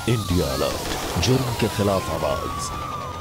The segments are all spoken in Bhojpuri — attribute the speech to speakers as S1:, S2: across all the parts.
S1: इंडिया अलर्ट जुर्म के खिलाफ आवाज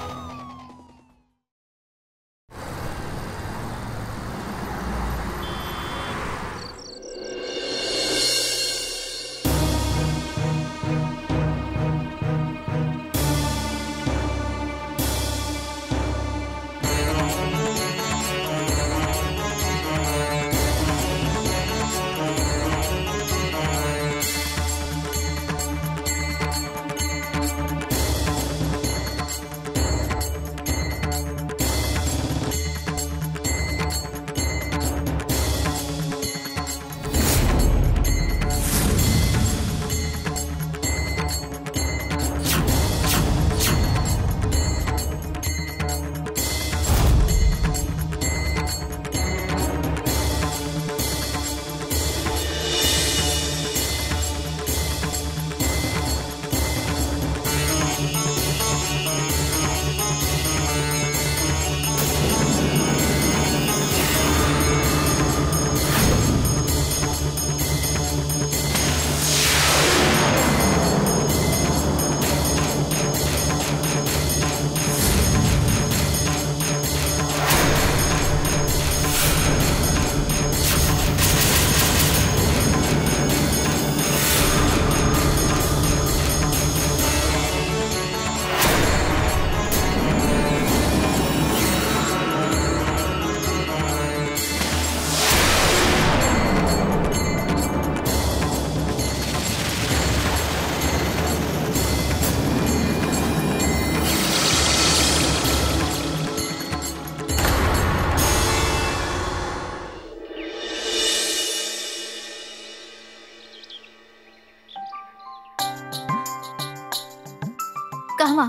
S2: कहवा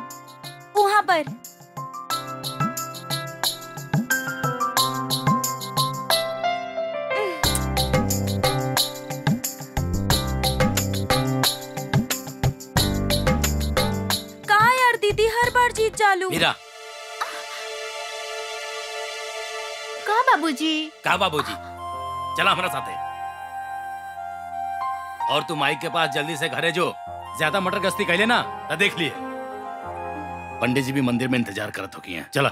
S3: वहाँ पर कहा यार दीदी हर बार जीत चालू
S4: मीरा
S2: कहा बाबूजी
S4: कहा बाबूजी चला हमारा साथ है और तू माइक के पास जल्दी से घरे जो ज्यादा मटर गश्ती कहले ना तो देख लिए पंडित जी भी मंदिर में इंतजार करत हो हैं चला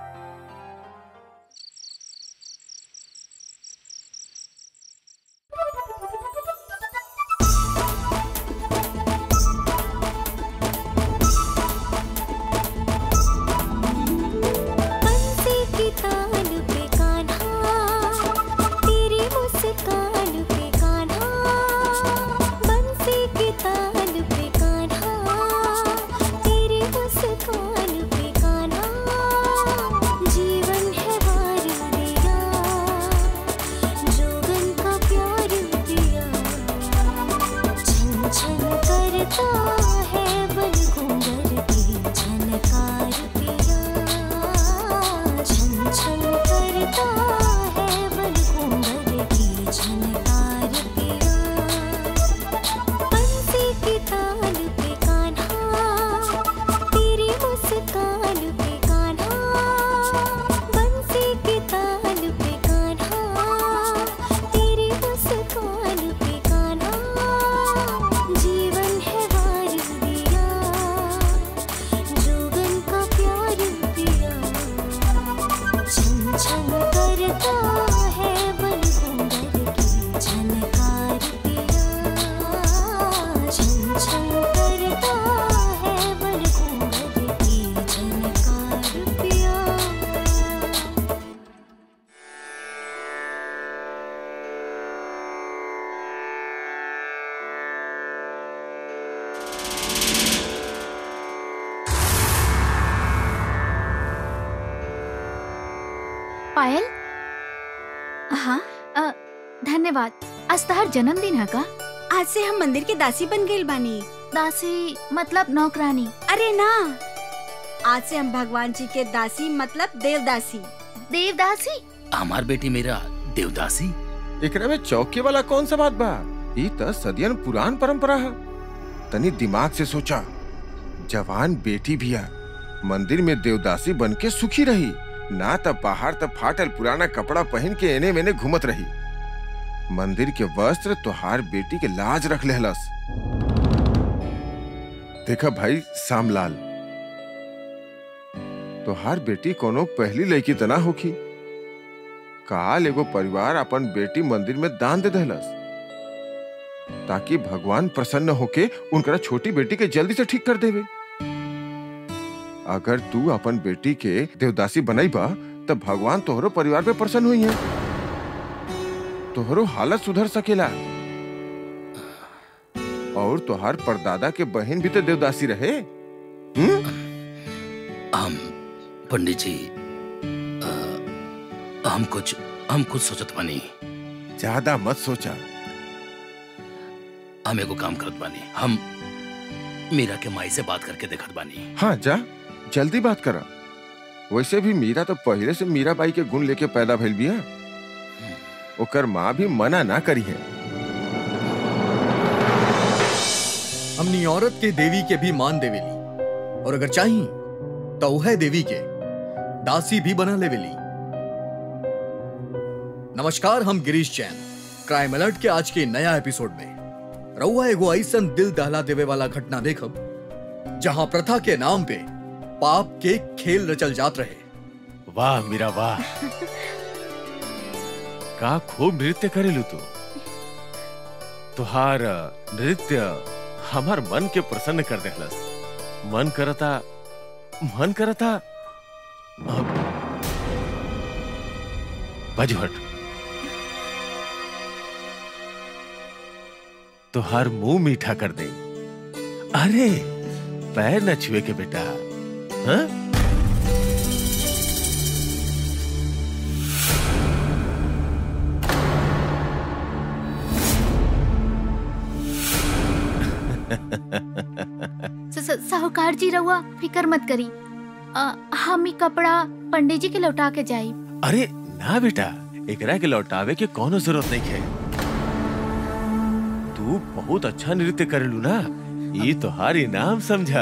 S5: बंसी की तान पे कान्हा तेरी मुस्कान पे कान्हा बंसी की तान पे कान्हा तेरी मुस्कान पे कान्हा जीवन है वार दिया जोगन का प्यार दिया छन छन करता है बन घूंघर की झनकार पिया छन छन करता है बन घूंघर की झनकार पिया बंसी की ताल पे कान्हा तेरी मुस्कान पे कान्हा बंसी की ताल पे कान्हा तेरी मुस्कान पे कान्हा जीवन है वार दिया जोगन का प्यार दिया छन छन करता है बन घूंघर की झनकार पिया छन छन करता है बन घूंघर की झनकार पिया
S2: पायल
S3: हाँ
S2: अ, धन्यवाद आज तहार जन्मदिन है का
S3: आज से हम मंदिर के दासी बन गए बानी
S2: दासी मतलब नौकरानी
S3: अरे ना आज से हम भगवान जी के दासी मतलब देवदासी
S2: देवदासी
S4: हमार बेटी मेरा देवदासी
S6: एकरा में चौके वाला कौन सा बात बा ई त सदियन पुरान परंपरा है तनी दिमाग से सोचा जवान बेटी भी है मंदिर में देवदासी बन के सुखी रही ना त बाहर त फाटल पुराना कपड़ा पहन के एने मेने घूमत रही मंदिर के वस्त्र तोहार बेटी के लाज रख लेहलस देखा भाई सामलाल तोहार बेटी कोनो पहली लड़की तना होखी काल एगो परिवार अपन बेटी मंदिर में दान दे दहलस ताकि भगवान प्रसन्न होके उनकरा छोटी बेटी के जल्दी से ठीक कर देवे अगर तू अपन बेटी के देवदासी बनईबा तब भगवान तोहरो परिवार पे प्रसन्न हुई है तोहरो हालत सुधर सकेला और तोहार परदादा के बहन भी तो देवदासी रहे हम्म?
S4: हम पंडित जी अ, हम कुछ हम कुछ सोचत बानी
S6: ज्यादा मत सोचा
S4: हम एगो काम करत बानी हम मीरा के माई से बात करके देखत बानी
S6: हाँ जा जल्दी बात करा वैसे भी मीरा तो पहले से मीरा बाई के गुण लेके पैदा भइल बिया ओकर माँ भी मना ना करी है
S7: हमनी औरत के देवी के भी मान देवेली और अगर चाही तो वह देवी के दासी भी बना लेवेली नमस्कार हम गिरीश जैन क्राइम अलर्ट के आज के नया एपिसोड में रउआ एगो ऐसन दिल दहला देवे वाला घटना देखब जहां प्रथा के नाम पे पाप के खेल रचल जात रहे
S6: वाह मीरा वाह का खूब नृत्य करेलू तू तुहार नृत्य हमार मन के प्रसन्न कर देहलस मन करता मन करता अब बजहट तुहार मुंह मीठा कर दे अरे पैर न छुए के बेटा हाँ?
S2: स- स- साहूकार जी रहुआ फिकर मत करी अ, हम ई कपड़ा पंडित जी के लौटा के जाई
S6: अरे ना बेटा एकरा के लौटावे के कोनो जरूरत नहीं है तू बहुत अच्छा नृत्य करेलू ना ये तोहार इनाम समझा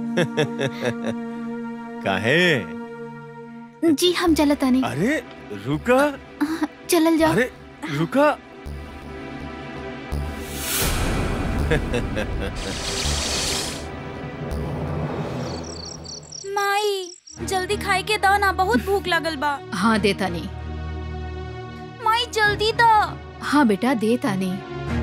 S6: काहे
S2: जी हम चलता नहीं
S6: अरे रुका
S2: चलल जाओ
S6: अरे रुका
S3: माई जल्दी खाए के दो ना बहुत भूख लगल बा
S2: हाँ देता नहीं
S3: माई जल्दी दो
S2: हाँ बेटा देता नहीं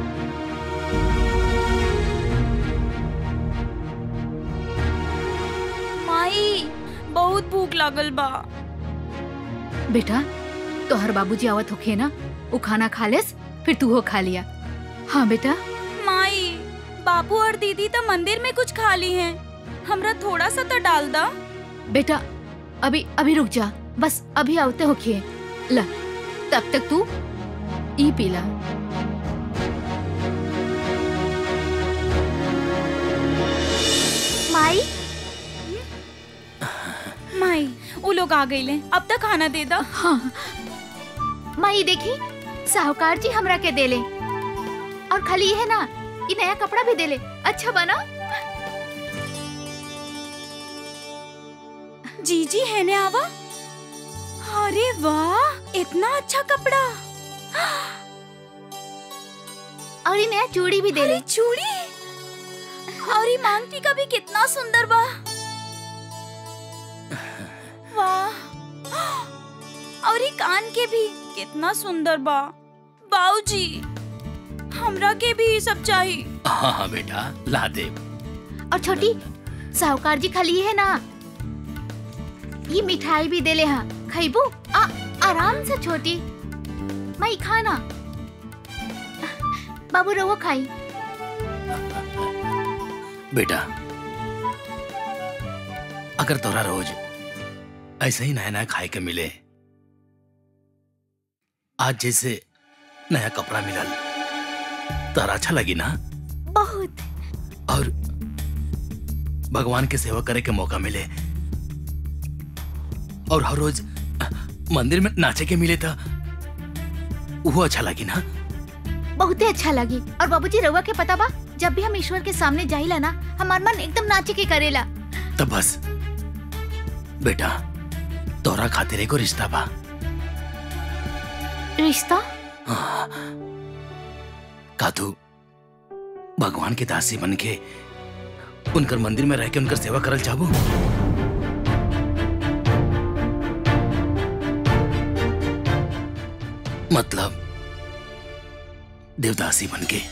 S3: माई बहुत भूख लगल बा
S2: बेटा तोहर बाबूजी आवत होखे ना वो खाना खा लेस फिर तू हो खा लिया हाँ बेटा
S3: माई बाबू और दीदी तो मंदिर में कुछ खा ली हैं हमरा थोड़ा सा तो डाल दा
S2: बेटा अभी अभी रुक जा बस अभी आवते होखिए ला तब तक तू ई पीला
S3: माई माई वो लोग आ गए अब तक खाना दे दो
S2: हाँ माई देखी साहूकार जी हमरा के देले और खाली ये है ना ये नया कपड़ा भी देले अच्छा बना
S3: जीजी है ने आवा अरे वाह इतना अच्छा कपड़ा
S2: और ये नया चूड़ी भी देले
S3: अरे चूड़ी और ये मांग टीका भी कितना सुंदर बा वाह और ये कान के भी कितना सुंदर बा बाऊजी हमरा के भी ये सब चाहिए
S4: हाँ हाँ बेटा ला दे
S2: और छोटी साहूकार जी खाली है ना ये मिठाई भी देले हा खैबू आ आराम से छोटी माई खाना बाबू रहो खाई
S4: बेटा अगर तोरा रोज ऐसे ही नया नया खाए के मिले आज जैसे नया कपड़ा मिलल तारा अच्छा लगी ना
S2: बहुत
S4: और भगवान की सेवा करे के मौका मिले और हर रोज मंदिर में नाचे के मिले था वो अच्छा लगी ना
S2: बहुते अच्छा लगी और बाबूजी रउआ के पता बा जब भी हम ईश्वर के सामने जाइला ना हमार मन एकदम नाचे के करेला
S4: तब बस बेटा तोरा खातिर एगो रिश्ता बा
S2: रिश्ता
S4: हाँ। का तू भगवान की दासी बन के उनकर मंदिर में रह के उनकर सेवा करल चाहबो मतलब देवदासी बन के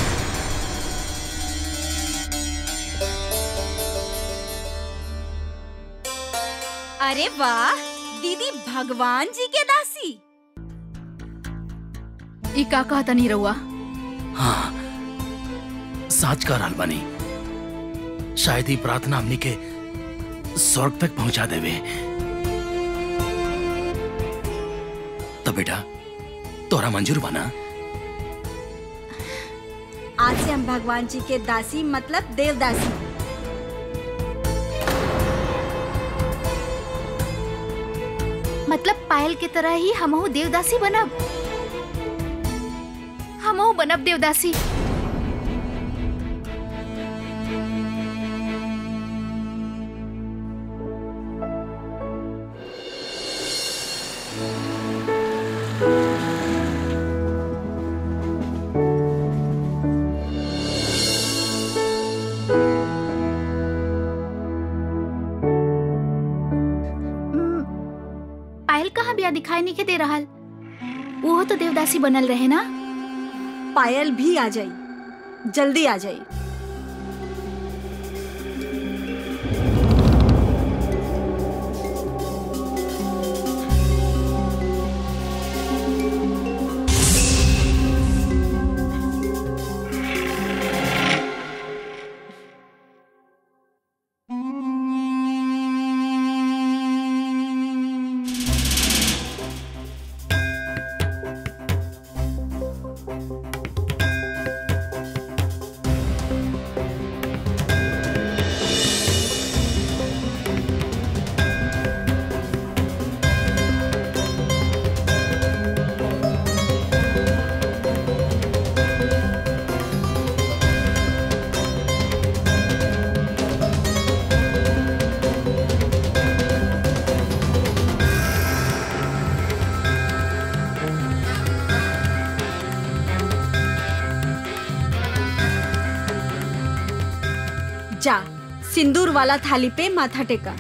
S3: अरे वाह दीदी भगवान जी के दासी
S2: ई का कहता नहीं रहुआ
S4: हाँ साच का राल बनी शायद ही प्रार्थना हमनी के स्वर्ग तक पहुंचा देवे तो बेटा तोरा मंजूर बना
S8: आज से हम भगवान जी के दासी मतलब देवदासी
S2: मतलब पायल के तरह ही हमहू देवदासी बनब हमहू बनब देवदासी हम्म, पायल कहाँ बिया दिखाई नहीं के दे रहा वो तो देवदासी बनल रहे ना
S8: पायल भी आ जाई जल्दी आ जाई जा सिंदूर वाला थाली पे माथा टेका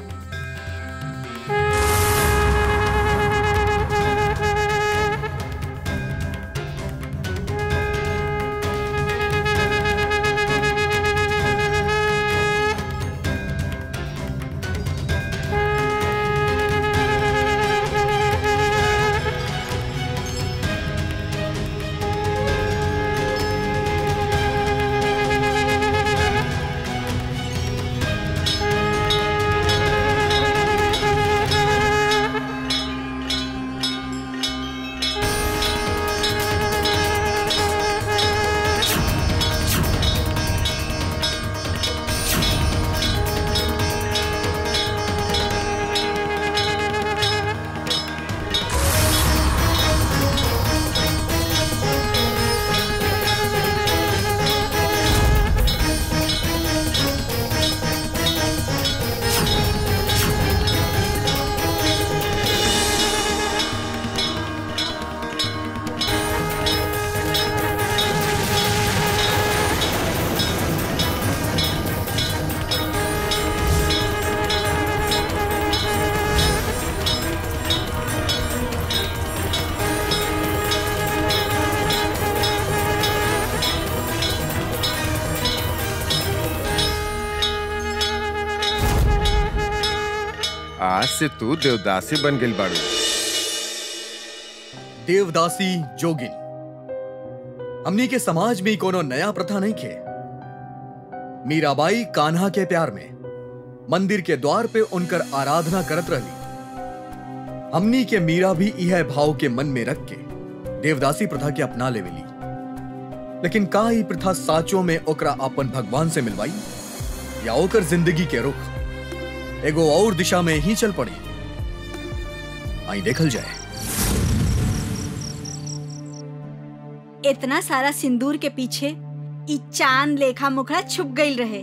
S6: आज से तू देवदासी बन गई बाड़ू
S7: देवदासी जोगिन हमनी के समाज में कोनो नया प्रथा नहीं खे मीराबाई कान्हा के प्यार में मंदिर के द्वार पे उनकर आराधना करत रही हमनी के मीरा भी यह भाव के मन में रख के देवदासी प्रथा के अपना लेवेली लेकिन का ई प्रथा साचो में ओकरा अपन भगवान से मिलवाई या ओकर जिंदगी के रुख एगो और दिशा में ही चल पड़ी आई देखल जाए
S8: इतना सारा सिंदूर के पीछे ई चांद लेखा मुखड़ा छुप गई रहे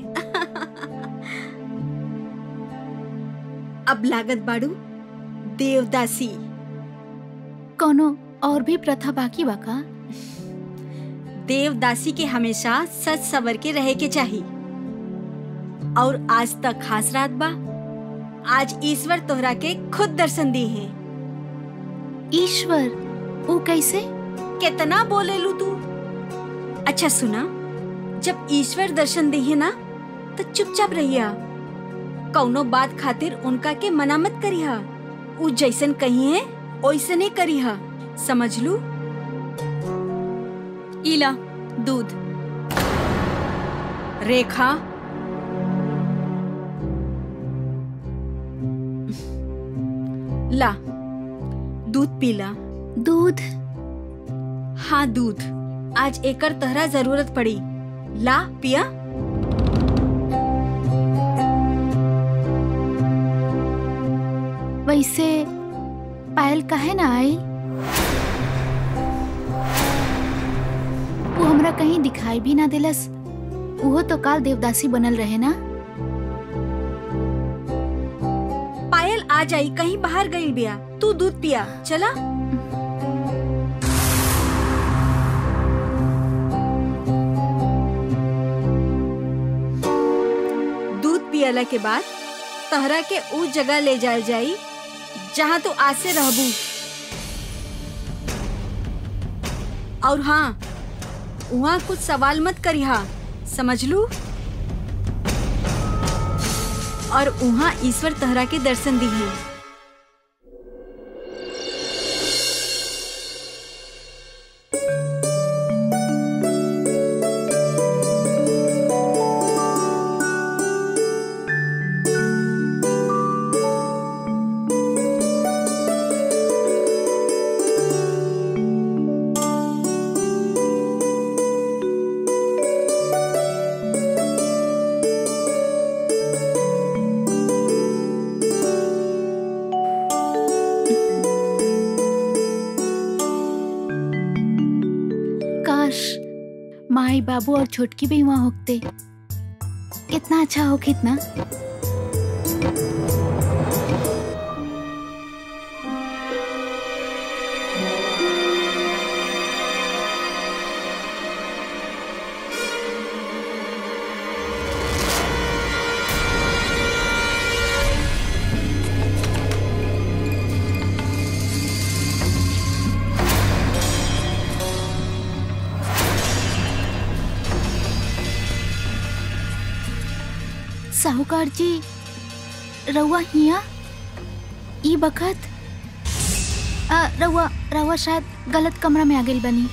S8: अब लागत बाड़ू देवदासी
S2: कोनो और भी प्रथा बाकी बा का
S8: देवदासी के हमेशा सच सवर के रहे के चाहिए और आज तक खास रात बा आज ईश्वर तोहरा के खुद दर्शन दी है
S2: ईश्वर वो कैसे
S8: कितना बोले लू तू अच्छा सुना जब ईश्वर दर्शन दी है ना तो चुपचाप रहिया कौनो बात खातिर उनका के मना मत करिहा उ जैसन कही है वैसे नहीं करिहा समझ लू
S3: इला दूध
S8: रेखा ला दूध पीला
S2: दूध
S8: हाँ दूध आज एकर तहरा जरूरत पड़ी ला पिया
S2: वैसे पायल काहे ना आई वो हमरा कहीं दिखाई भी ना दिलस वो तो काल देवदासी बनल रहे ना
S8: पायल आ जाई कहीं बाहर गई बिया तू दूध पिया चला दूध पियला के बाद तहरा के उ जगह ले जाल जाई जहाँ तू आज से रहबू और हाँ वहाँ कुछ सवाल मत करिहा समझ लू और वहाँ ईश्वर तहरा के दर्शन दी है
S2: काश माई बाबू और छोटकी भी वहाँ होते कितना अच्छा हो कितना साहूकार जी रउआ हिया ई बखत आ, रउआ रउआ शायद गलत कमरा में आ गई बनी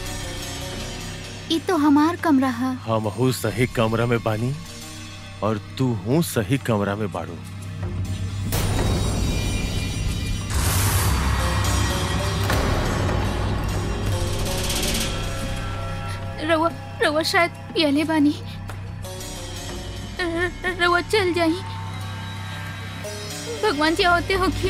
S2: ई तो हमार कमरा है
S9: हम हूँ सही कमरा में बानी और तू हूँ सही कमरा में बाड़ू
S2: रउआ रउआ शायद पियले बानी र- र- रउआ चल जाई भगवान जी होते होके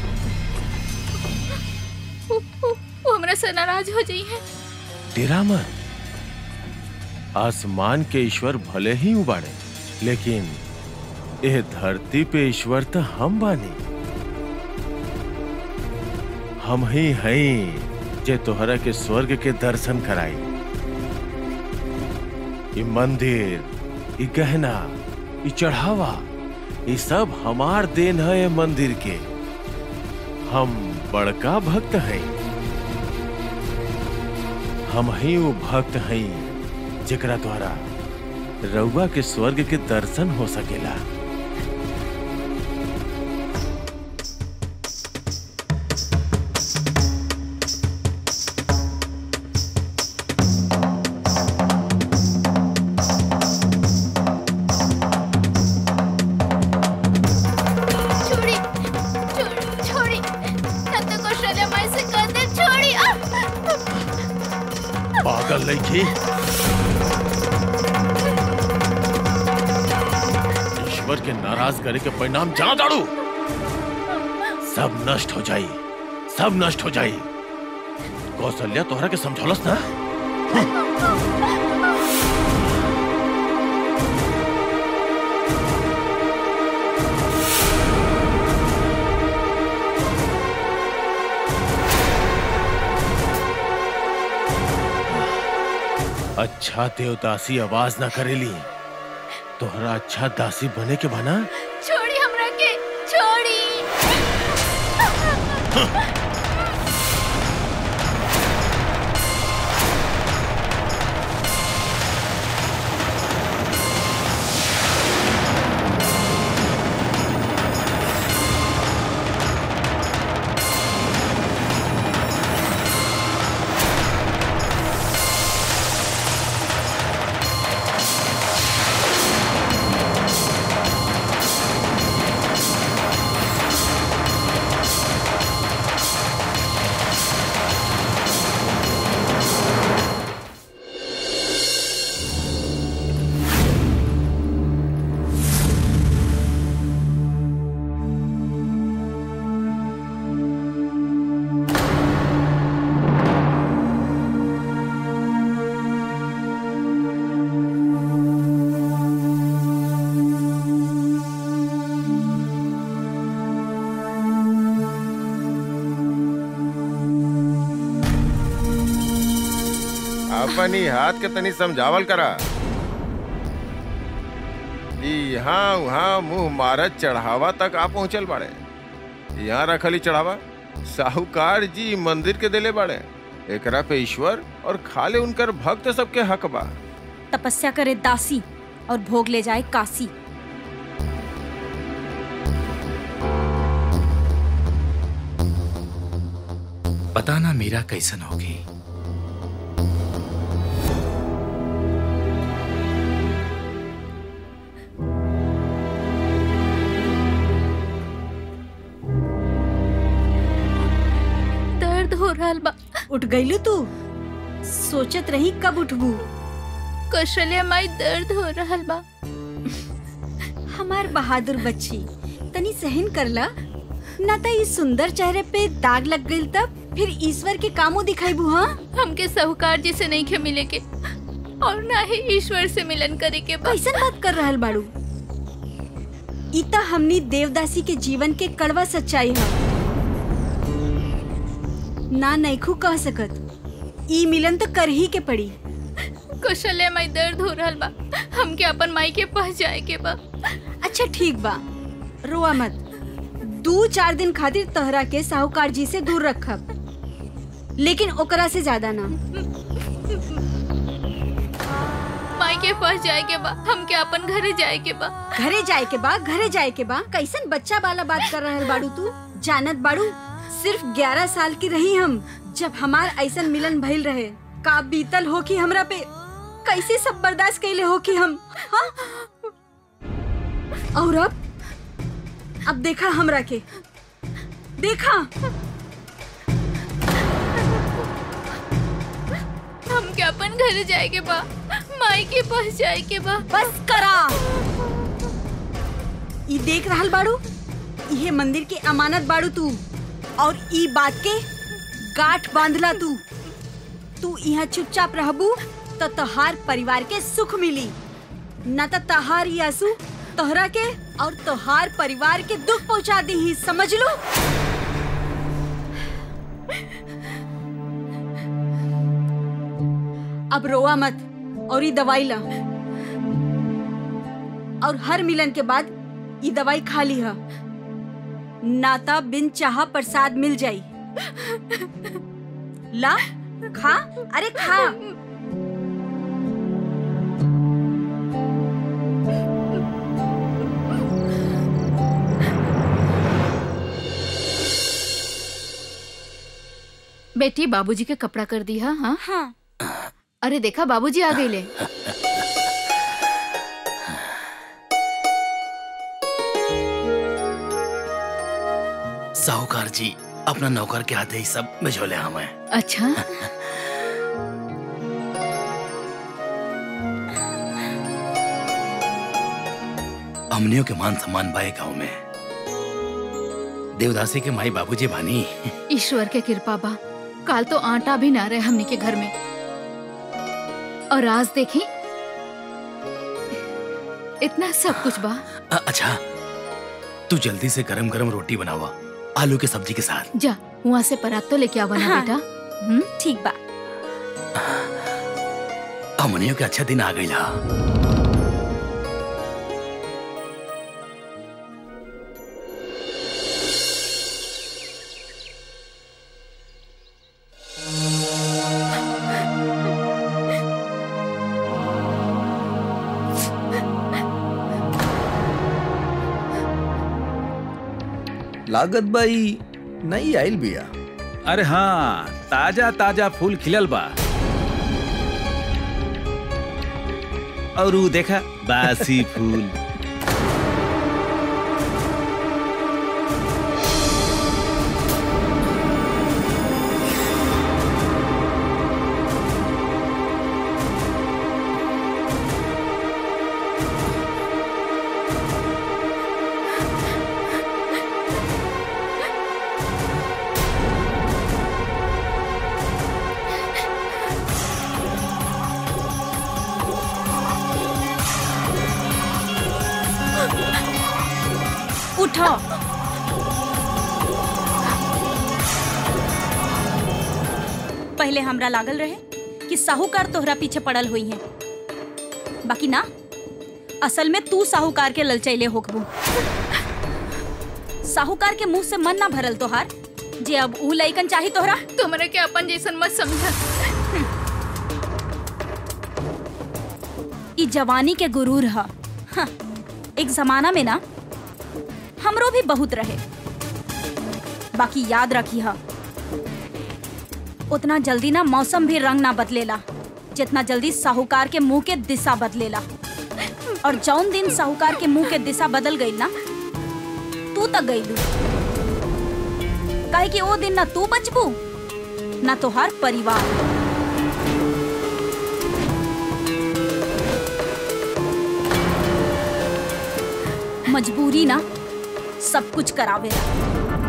S2: वो, वो, वो हमरा से नाराज हो जाई है
S9: तेरा मन आसमान के ईश्वर भले ही उबाड़े लेकिन यह धरती पे ईश्वर तो हम बानी हम ही हैं जे तोहरा के स्वर्ग के दर्शन कराई ये मंदिर ये गहना ये चढ़ावा ये सब हमार देन है ये मंदिर के हम बड़का भक्त हैं हम ही वो भक्त हैं जेकरा द्वारा रउआ के स्वर्ग के दर्शन हो सकेला
S2: छोड़ी छोड़ी छोड़ी नंद को शले माई से कर दे छोड़ी आ!
S9: पागल लड़की ईश्वर के नाराज करे के परिणाम जाना दाड़ू सब नष्ट हो जाई सब नष्ट हो जाई कौशल्या तोहरा के समझौलस ना अच्छा देवदासी आवाज ना करेली तोहरा अच्छा दासी बने के बना
S2: छोड़ी हमरा के छोड़ी
S6: अपन ही हाथ के तनी समझावल करा ई यहाँ वहाँ मुंह मारत चढ़ावा तक आ पहुंचल बाड़े यहाँ रखली चढ़ावा साहूकार जी मंदिर के देले बाड़े एकरा पे ईश्वर और खाले उनकर भक्त सबके हक बा
S8: तपस्या करे दासी और भोग ले जाए काशी
S4: पता ना मीरा कैसन होगी
S2: दर्द हो रहल बा
S8: उठ गईलू तू सोचत रही कब उठबू
S2: कौशल्या माई दर्द हो रहल बा
S8: हमार बहादुर बच्ची तनी सहन करला ना त इस सुंदर चेहरे पे दाग लग गइल तब फिर ईश्वर के कामो दिखाईबू हाँ
S2: हमके साहूकार जी से नहीं खे मिले के और ना ही ईश्वर से मिलन करे के बा
S8: कैसन बात कर रहल बाड़ू इता हमनी देवदासी के जीवन के कड़वा सच्चाई है ना नैखू कह सकत ई मिलन तो कर ही के पड़ी
S2: कौशल्या माई दर्द हो रहल बा हमके अपन माई के पास जाए के बा
S8: अच्छा ठीक बा रोआ मत दू चार दिन खातिर तहरा के साहूकार जी से दूर रखब लेकिन ओकरा से ज्यादा ना
S2: माई के पास जाए के बा हमके अपन घरे जाए के बा
S8: घरे जाए के बा घरे जाए के बा कैसन बच्चा वाला बात कर रहल बाड़ू तू जानत बाड़ू सिर्फ ग्यारह साल की रही हम जब हमार ऐसन मिलन भइल रहे का बीतल हो कि हमरा पे कैसे सब बर्दाश्त कैले हो कि हम हाँ? और अब अब देखा हमरा के देखा
S2: हमके अपन घरे जाए के बा माई के पास जाए के बा
S8: बस करा ई देख रहल बाड़ू इहे मंदिर के अमानत बाड़ू तू और ई बात के गांठ बांधला तू तू यहाँ चुपचाप रहबू तो तोहार परिवार के सुख मिली न तो तहार ई आंसू तोहरा के और तोहार परिवार के दुख पहुंचा दी ही समझ लो अब रोआ मत और ये दवाई ला और हर मिलन के बाद ये दवाई खा ली है नाता बिन चाह प्रसाद मिल जाई ला खा अरे खा
S2: बेटी बाबूजी के कपड़ा कर दी हा हाँ
S3: हाँ
S2: अरे देखा बाबूजी आ गए ले
S4: साहूकार जी अपना नौकर के हाथे ही सब भिजोले हमें
S2: अच्छा
S4: हमनियों के मान सम्मान बाए गाँव में देवदासी के माई बाबूजी भानी
S2: ईश्वर के कृपा बा काल तो आटा भी ना रहे हमनी के घर में और आज देखी इतना सब कुछ बा
S4: अ- अच्छा तू जल्दी से गरम गरम रोटी बनावा आलू के सब्जी के साथ
S2: जा वहाँ से परात तो लेके आवा ना
S8: हाँ।
S2: बेटा हम्म
S8: ठीक बा
S4: हमनियों के अच्छा दिन आ गई ला
S7: लागत बाई नई आइल बिया
S10: अरे हाँ ताजा ताजा फूल खिलल बा और ऊ देखा बासी फूल
S3: उठो पहले हमरा लागल रहे कि साहूकार तोहरा पीछे पड़ल हुई है बाकी ना असल में तू साहूकार के ललचैले होकबू साहूकार के मुंह से मन ना भरल तोहार जे अब ऊ लइकन चाही तोहरा
S2: तुमरे के अपन जैसन मत समझा
S3: ई जवानी के गुरूर ह हाँ, एक जमाना में ना हमरो भी बहुत रहे बाकी याद रखी हा उतना जल्दी ना मौसम भी रंग ना बदलेला जितना जल्दी साहूकार के मुंह के दिशा बदलेला और जौन दिन साहूकार के मुंह के दिशा बदल गई ना तू तक गई काहे कि वो दिन ना तू बचबू ना तोहार परिवार मजबूरी ना सब कुछ करावेला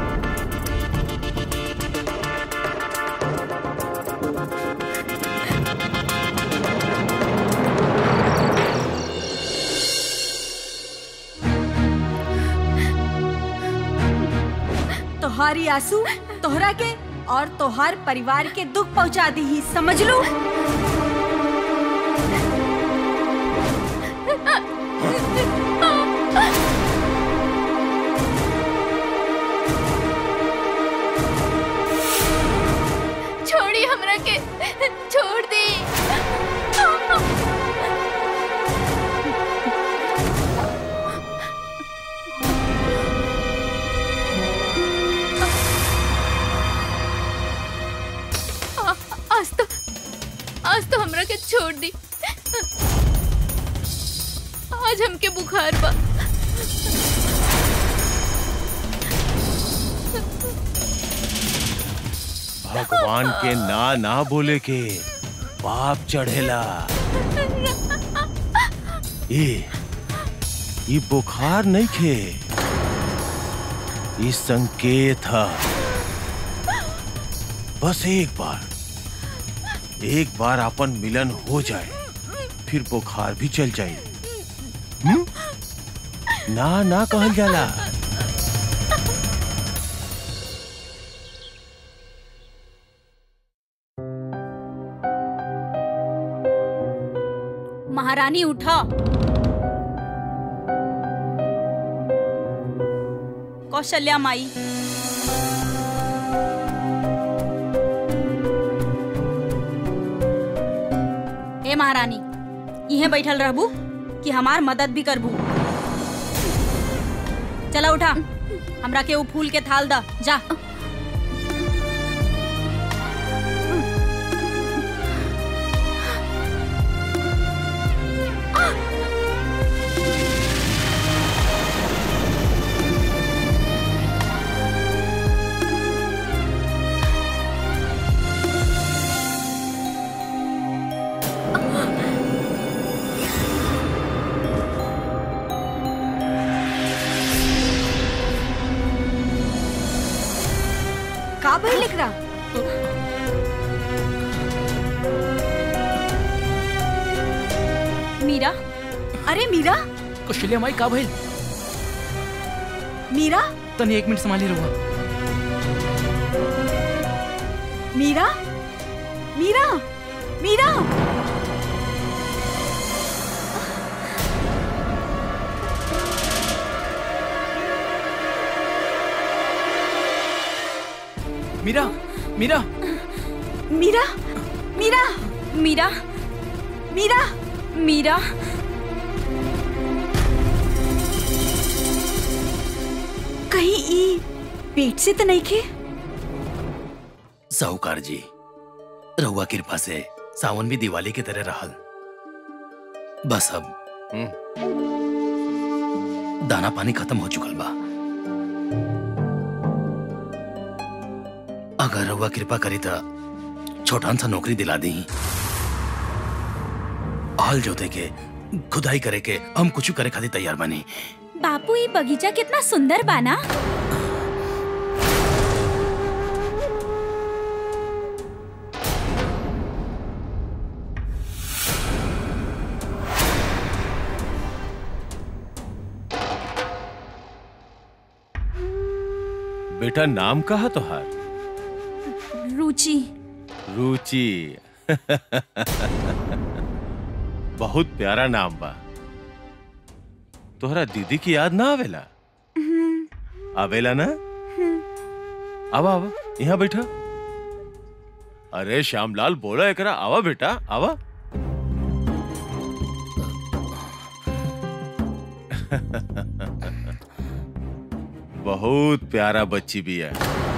S8: तोहारी आंसू तोहरा के और तोहार परिवार के दुख पहुंचा दी ही समझ लो
S2: छोड़ी हमरा के छोड़ दी आ- आज तो आज तो हमरा के छोड़ दी आज हमके बुखार बा
S9: भगवान के ना ना बोले के पाप चढ़ेला ये ये बुखार नहीं खे ये संकेत है बस एक बार एक बार अपन मिलन हो जाए फिर बुखार भी चल जाए हम्म? ना ना कहल जाला
S3: महारानी उठा कौशल्या माई ए महारानी इहे बैठल रहबू कि हमार मदद भी करबू चला उठा हमरा के वो फूल के थाल दा जा
S8: का भाई लिख रहा
S3: मीरा
S8: अरे मीरा
S4: कौशल्या माई का भइल
S8: मीरा
S4: तनी एक मिनट संभाली रहुआ
S8: मीरा मीरा मीरा
S4: मीरा मीरा
S8: मीरा मीरा
S3: मीरा
S8: मीरा
S3: मीरा
S8: कहीं ई पेट से तो नहीं खे
S4: साहूकार जी रहुआ कृपा से सावन भी दिवाली की तरह रहल बस अब दाना पानी खत्म हो चुकल बा अगर रहुआ कृपा करी तो छोटान सा नौकरी दिला दी हल जोते के खुदाई करे के हम कुछ करे खातिर तैयार बनी
S3: बापू ये बगीचा कितना सुंदर बाना
S9: बेटा नाम कहा तोहार
S3: रुचि
S9: रुचि बहुत प्यारा नाम बा तोहरा दीदी की याद ना आवेला आवेला ना आवा आवा यहाँ बैठा अरे श्यामलाल बोला एकरा आवा बेटा आवा बहुत प्यारा बच्ची भी है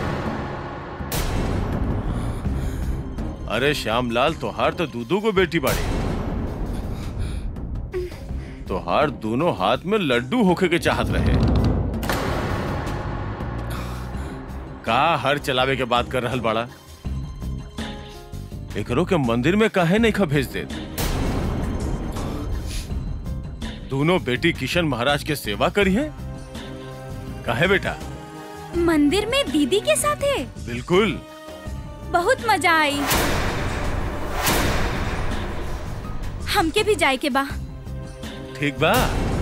S9: अरे श्यामलाल तोहार तो दूधू को बेटी बाड़ी तोहार दोनों हाथ में लड्डू होके के चाहत रहे का हर चलावे के बात कर रहल बाड़ा एकरो के मंदिर में काहे नहीं खा भेज दे दोनों बेटी किशन महाराज के सेवा करी है काहे बेटा
S3: मंदिर में दीदी के साथ है
S9: बिल्कुल
S3: बहुत मजा आई हमके भी जाए के बा
S9: ठीक बा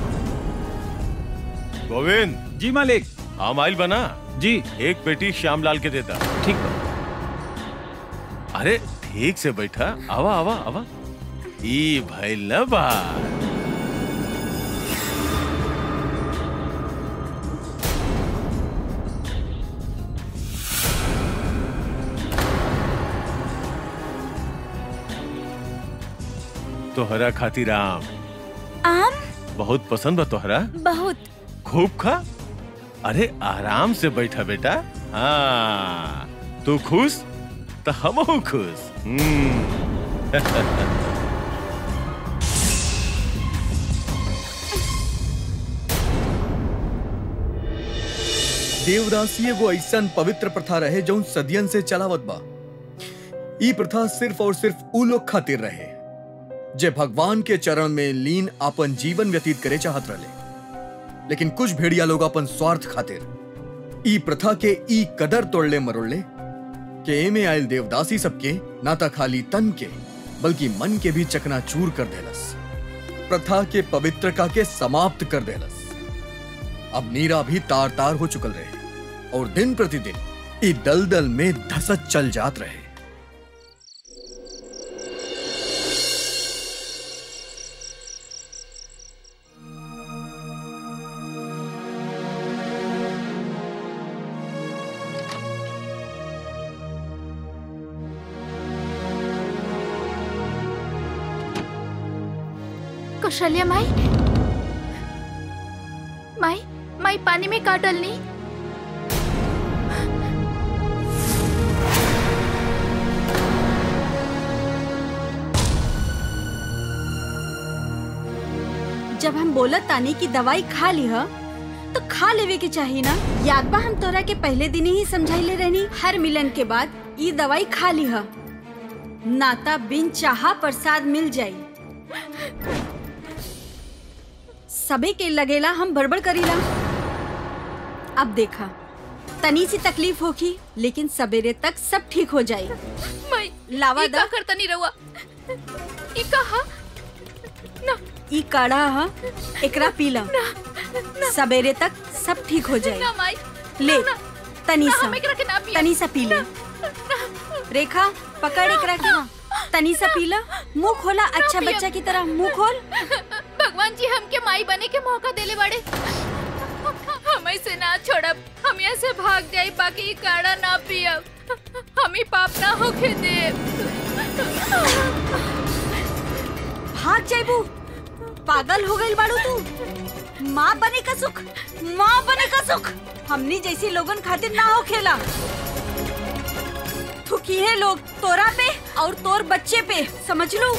S9: गोविंद
S10: जी मालिक
S9: हम आइल बना
S10: जी
S9: एक बेटी श्यामलाल के देता
S10: ठीक बा
S9: अरे ठीक से बैठा आवा आवा आवा ई भइल न बा तोहरा खातिर आम
S3: आम
S9: बहुत पसंद बा तोहरा
S3: बहुत
S9: खूब खा अरे आराम से बैठा बेटा हाँ तू खुश तो हम खुश हम्म।
S7: देवदासी एगो ऐसन पवित्र प्रथा रहे जौन सदियन से चलावत बा ई प्रथा सिर्फ और सिर्फ ऊ लोग खातिर रहे जे भगवान के चरण में लीन आपन जीवन व्यतीत करे चाहत रहे लेकिन कुछ भेड़िया लोग अपन स्वार्थ खातिर ई प्रथा के ई कदर तोड़ले मरोड़ले के एमे आयल देवदासी सबके ना ता खाली तन के बल्कि मन के भी चकनाचूर कर देलस प्रथा के पवित्रता के समाप्त कर देलस अब नीरा भी तार तार हो चुकल रहे और दिन प्रतिदिन ई दलदल में धसत चल जात रहे
S2: कौशल्या माई माई माई पानी में का डलनी
S8: जब हम बोलत तानी की दवाई खा ली ह तो खा लेवे के चाहिए ना याद बा हम तोरा के पहले दिन ही समझाइले रहनी हर मिलन के बाद ई दवाई खा ली ह नाता बिन चाहा प्रसाद मिल जाई सबे के लगेला हम बड़बड़ करीला अब देखा तनी सी तकलीफ होगी लेकिन सवेरे तक सब ठीक हो जाई
S2: माई
S8: लावा
S2: ई का
S8: दा
S2: करता नहीं रहुआ ई कहा ना
S8: ई काढ़ा ह एकरा पीला सवेरे तक सब ठीक हो जाए
S2: ना माई
S8: ले
S2: ना,
S8: तनी
S2: ना,
S8: सा
S2: हम एकरा के ना पिया
S8: तनी सा पी ले रेखा पकड़ एकरा के तनी सा पीला मुंह खोला अच्छा
S2: पिया।
S8: बच्चा की तरह मुंह खोल
S2: भगवान जी हमके माई बने के मौका देले बाड़े हम से ना छोड़ब हम यहाँ से भाग जाई बाकी ई काढ़ा ना पियब हम ही पाप ना होके देब
S8: भाग जाइबू पागल हो गइल बाड़ू तू माँ बने का सुख माँ बने का सुख हमनी जैसी लोगन खातिर ना हो खेला थुकी है लोग तोरा पे और तोर बच्चे पे समझ लो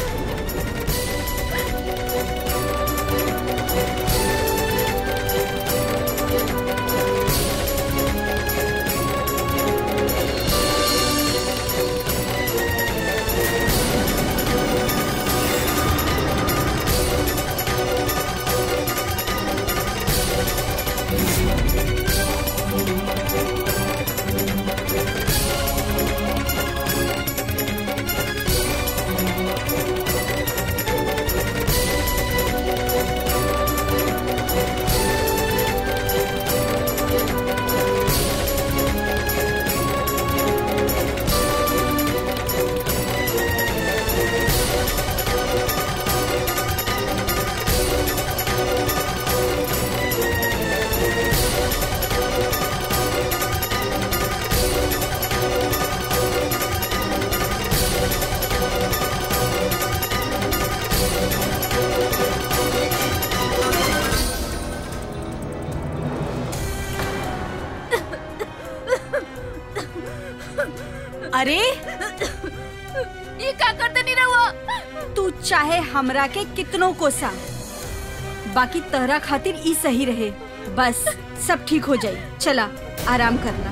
S8: अरे
S2: ये का करते नहीं रहुआ
S8: तू चाहे हमरा के कितनों कोसा बाकी तहरा खातिर ई सही रहे बस सब ठीक हो जाई चला आराम करना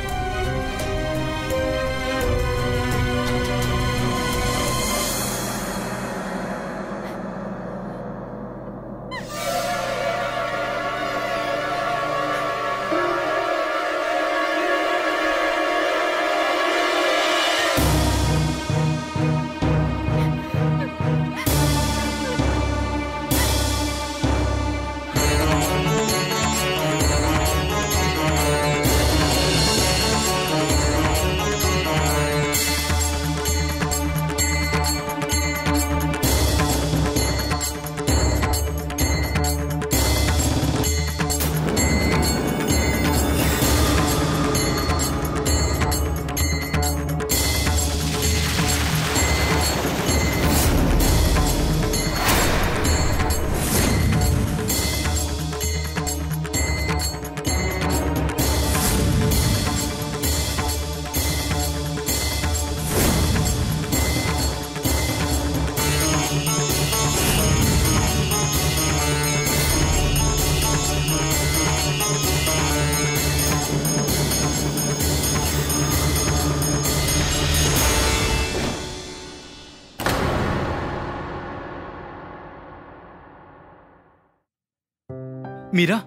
S4: मीरा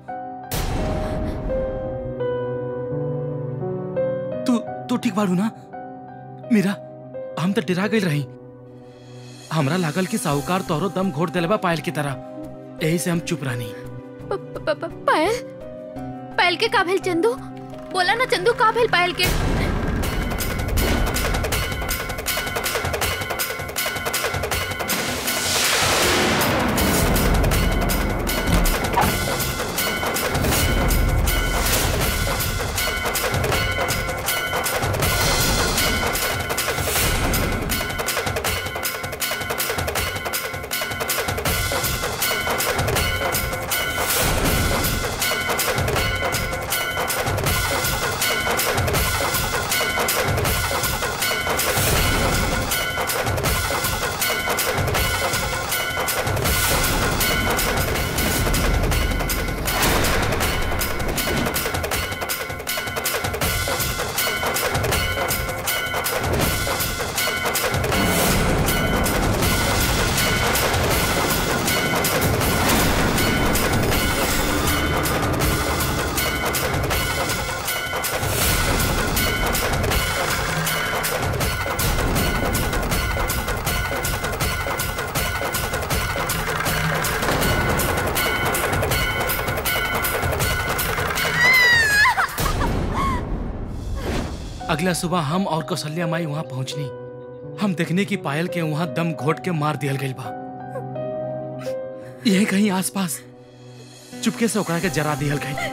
S4: तू तू ठीक बाड़ू ना मीरा हम तो डरा गई रही हमरा लागल कि साहूकार तोहरो दम घोट देले बा पायल की तरह यही से हम चुप रहनी
S2: प- प- प- पायल पायल के का भेल चंदू बोला ना चंदू का भेल पायल के
S4: अगला सुबह हम और कौशल्या माई वहां पहुंचनी हम देखने की पायल के वहां दम घोट के मार दियल गइल बा यही कहीं आसपास चुपके से ओकरा के जरा दियल गई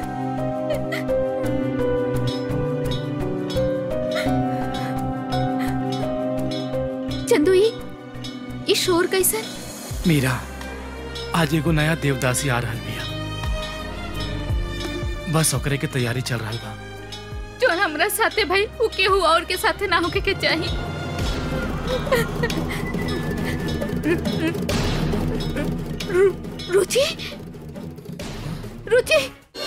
S2: चंदू ई ई शोर कैसन
S4: मीरा आज एगो नया देवदासी आ रहल बिया बस ओकरे के तैयारी चल रहा बा
S2: जो हमरा साथे भाई उ केहू और के साथे ना होके के चाही रु- रुचि रुचि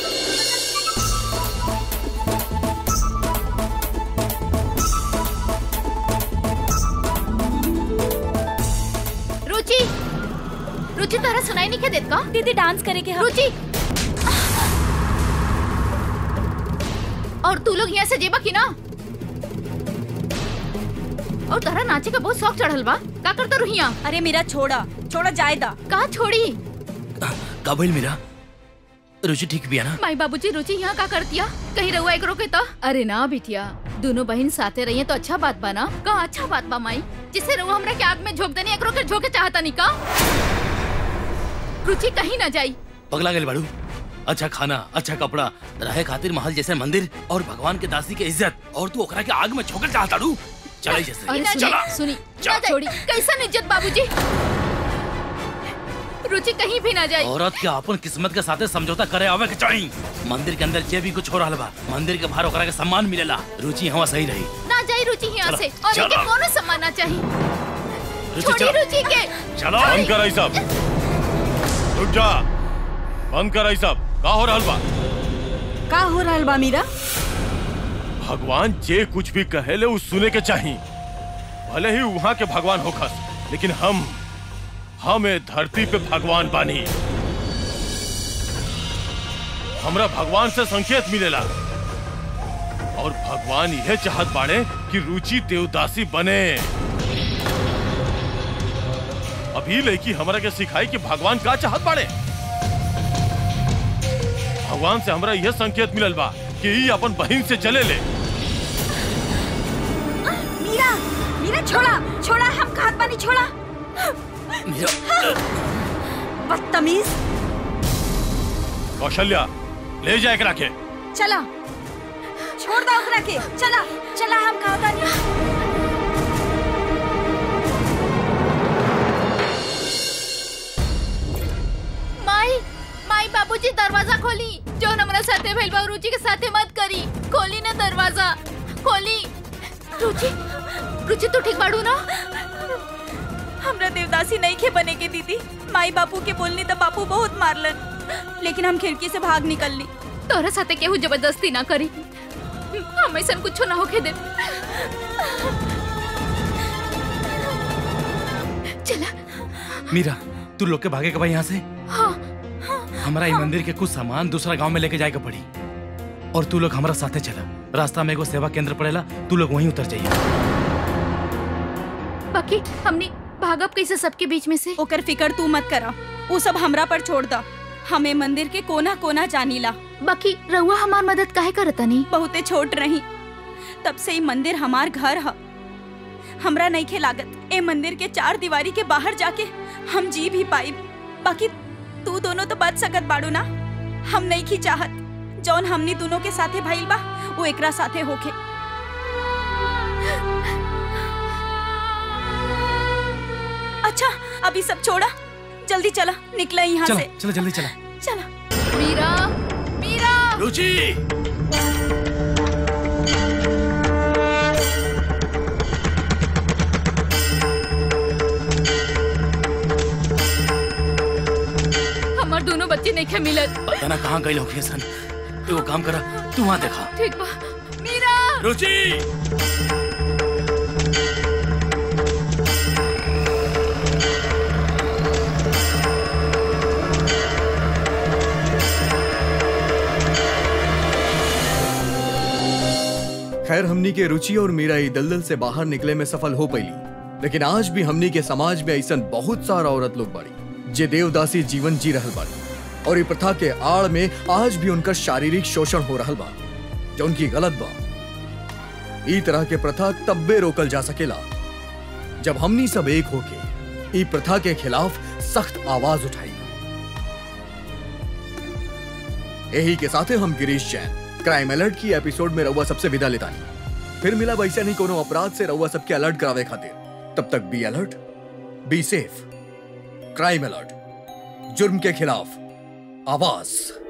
S2: रुचि रुचि तारा सुनाई नहीं के देत का
S3: दीदी डांस करे के हम
S2: रुचि और तू लोग यहाँ से जेबा की ना और तारा नाचे का बहुत शौक चढ़ल बा का करता रुहिया
S3: अरे मेरा छोड़ा छोड़ा जायदा
S2: का छोड़ी
S4: काबिल मेरा रुचि ठीक भी है ना
S2: माई बाबूजी रुचि यहाँ का करतिया कहीं रहुआ एक रोके तो अरे ना बिटिया दोनों बहन साथे रहिए तो अच्छा बात बा ना का अच्छा बात बा माई जिससे रहुआ हमरा के आग में झोंक देनी एक रोके झोंके चाहता नहीं का रुचि कहीं ना जाई
S4: पगला गए बाड़ू अच्छा खाना अच्छा कपड़ा रहे खातिर महल जैसे मंदिर और भगवान के दासी के इज्जत और तू ओकरा के आग में छोकर चाहता डू चले जैसे
S2: अरे
S4: चला
S2: सुनी सुनी छोड़ी कैसा इज्जत बाबूजी रुचि कहीं भी ना जाई
S4: औरत के अपन किस्मत के साथे समझौता करे आवे के चाहिए मंदिर के अंदर जे भी कुछ हो रहा बा मंदिर के बाहर ओकरा के सम्मान मिलेला रुचि हवा सही रही
S2: ना जाई रुचि यहाँ
S4: चलो,
S2: से और
S4: चलो।
S2: इनके कोनो सम्मान ना चाहिए
S4: रुचि
S2: छोड़ी
S4: चलो
S2: रुचि के
S4: चलो
S9: बंद कर आई सब रुक जा बंद कर आई सब का हो रहल बा
S8: का हो रहल बा मीरा
S9: भगवान जे कुछ भी कहेले उ सुने के चाही भले ही वहाँ के भगवान होखस लेकिन हम हम ए धरती पे भगवान बानी हमरा भगवान से संकेत मिलेला और भगवान यह चाहत बाड़े कि रुचि देवदासी बने अभी लड़की हमरा के सिखाई कि भगवान का चाहत बाड़े भगवान से हमरा यह संकेत मिलल बा कि ई अपन बहन से चले ले
S8: मीरा मीरा छोड़ा छोड़ा हम खात पानी छोड़ा बदतमीज
S9: कौशल्या ले जाए के रखे
S8: चला छोड़ दो ओकरा के चला चला हम खात पानी
S2: माई माई बाबूजी दरवाजा खोली जो हमरा साथे भइल बा रुचि के साथे मत करी खोली ना दरवाजा खोली रुचि रुचि तू ठीक बाड़ू ना
S3: हमरा देवदासी नहीं खे बने के दीदी माई बापू के बोलनी तो बापू बहुत मारलन लेकिन हम खिड़की से भाग निकलनी
S2: तोरा साथे केहू जबरदस्ती ना करी हम ऐसा कुछ ना होके दे चला
S4: मीरा तू लोग के भागे के भाई यहाँ से
S2: हाँ
S4: हमारा ये मंदिर के कुछ सामान दूसरा गांव में लेके जाए के पड़ी और तू लोग हमारा साथे चला रास्ता में एगो सेवा केंद्र पड़ेला तू लोग वहीं उतर जाइए
S2: बाकी हमने भागब कैसे सबके बीच में से
S3: ओकर फिकर तू मत करा वो सब हमरा पर छोड़ दा हमें मंदिर के कोना कोना जानीला
S2: बाकी रहुआ हमार मदद काहे करता नहीं
S3: बहुते छोट रही तब से ही मंदिर हमार घर है हमरा नहीं खे लागत ए मंदिर के चार दीवारी के बाहर जाके हम जी भी पाई बाकी तू दोनों तो बच सकत बाड़ू ना हम नहीं खी चाहत जौन हमनी दोनों के साथे भइल बा वो एकरा साथे होखे अच्छा अभी सब छोड़ा जल्दी चला निकला यहाँ
S4: चला
S3: से
S4: चला जल्दी चला
S3: चला
S2: मीरा मीरा
S4: रुचि
S2: हमार दोनों बच्चे नहीं खे मिलत
S4: पता ना कहाँ गए लोग सन एगो काम करा तू वहाँ देखा
S2: ठीक बा मीरा
S4: रुचि
S7: खैर हमनी के रुचि और मीरा ई दलदल से बाहर निकले में सफल हो पैली लेकिन आज भी हमनी के समाज में ऐसा बहुत सारा औरत लोग बाड़ी जे देवदासी जीवन जी रहल बाड़ी और ई प्रथा के आड़ में आज भी उनका शारीरिक शोषण हो रहल बा जो उनकी गलत बा ई तरह के प्रथा तब्बे रोकल जा सकेला जब हमनी सब एक होके ई प्रथा के खिलाफ सख्त आवाज उठाई यही के साथे हम गिरीश जैन क्राइम अलर्ट की एपिसोड में रउआ सबसे विदा लेता नहीं फिर मिला वैसा नहीं कोनो अपराध से रउआ सबके अलर्ट करावे खातिर तब तक be alert be safe crime alert जुर्म के खिलाफ आवाज